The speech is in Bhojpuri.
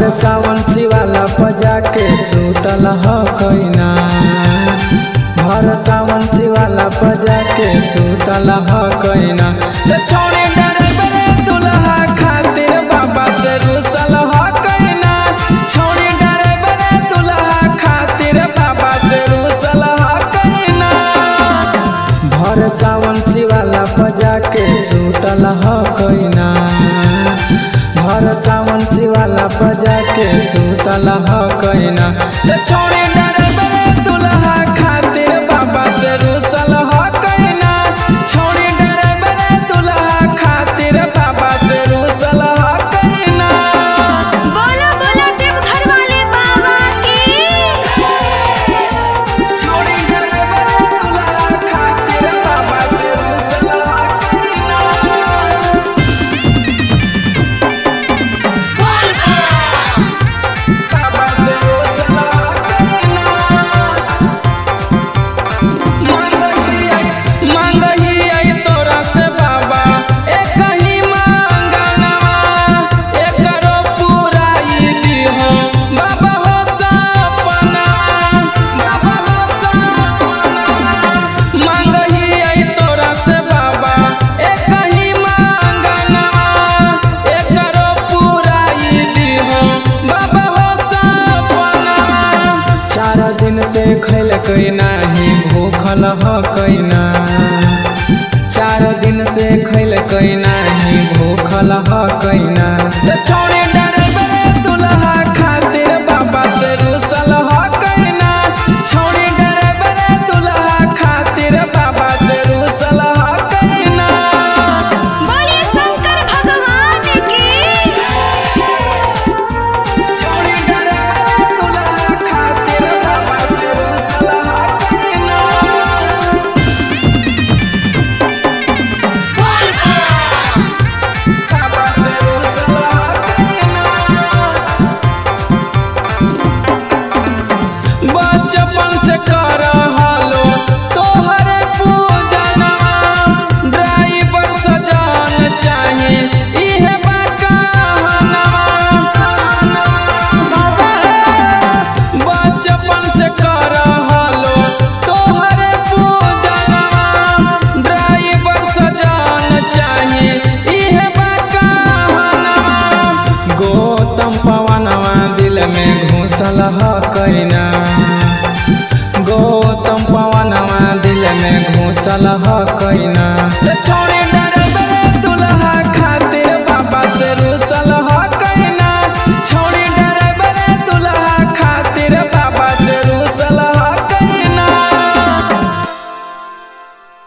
भर सावन शिवाला पजा के सुतल ह कैना भर सावन शिवाला पजा के सुतल ह कैना त छोड़े डरे दुल्हा खातिर बाबा से रुसल ह कैना छोड़े डरे दुल्हा खातिर बाबा से रुसल ह कैना भर सावन शिवाला पजा के सुतल ह कैना भर सावन शिवाला पजा के सुतल ह कैना त छोड़े डरे दुल्हा खातिर बाबा से रुसल ह कैना छोड़े डरे दुल्हा खातिर बाबा से रुसल ह कैना बोलो बोलो देवघर वाले बाबा की छोड़ी डरे दुल्हा खातिर बाबा से रुसल ह कैना बाबा से रुसल ह कैना मांगही आई तोरा से बाबा एक ही मांगनवा एकरो पुराई दिहो बाबा हो सपना बाबा हो सपना मांगही आई तोरा से बाबा एक ही मांगनवा एकरो पुराई दिहो बाबा हो सपना चार दिन से खैलकै नाही भूखल हकैना चार दिन से खैलकै नाही भूखल हकैना त छोड़े डरे बरे दुल्हा खातिर बाबा से रुसल हकैना छोड़े डरे बरे दुल्हा खातिर बाबा से रुसल हकैना बोले शंकर भगवान की छोड़ी डरे बरे दुल्हा खातिर बाबा से रुसल हकैना बाबा से रुसल हकैना बचपन से कर हालो तोहर पूजनवा ड्राइवर सजान चाहे इहे बा कहनवा बचपन से कर हालो तोहर पूजनवा ड्राइवर सजान चाहे इहे बा कहनवा गौतम पवनवा दिल में घुसल ह कैना गौतम पवनवा दिल में घुसल ह कैना त छोड़े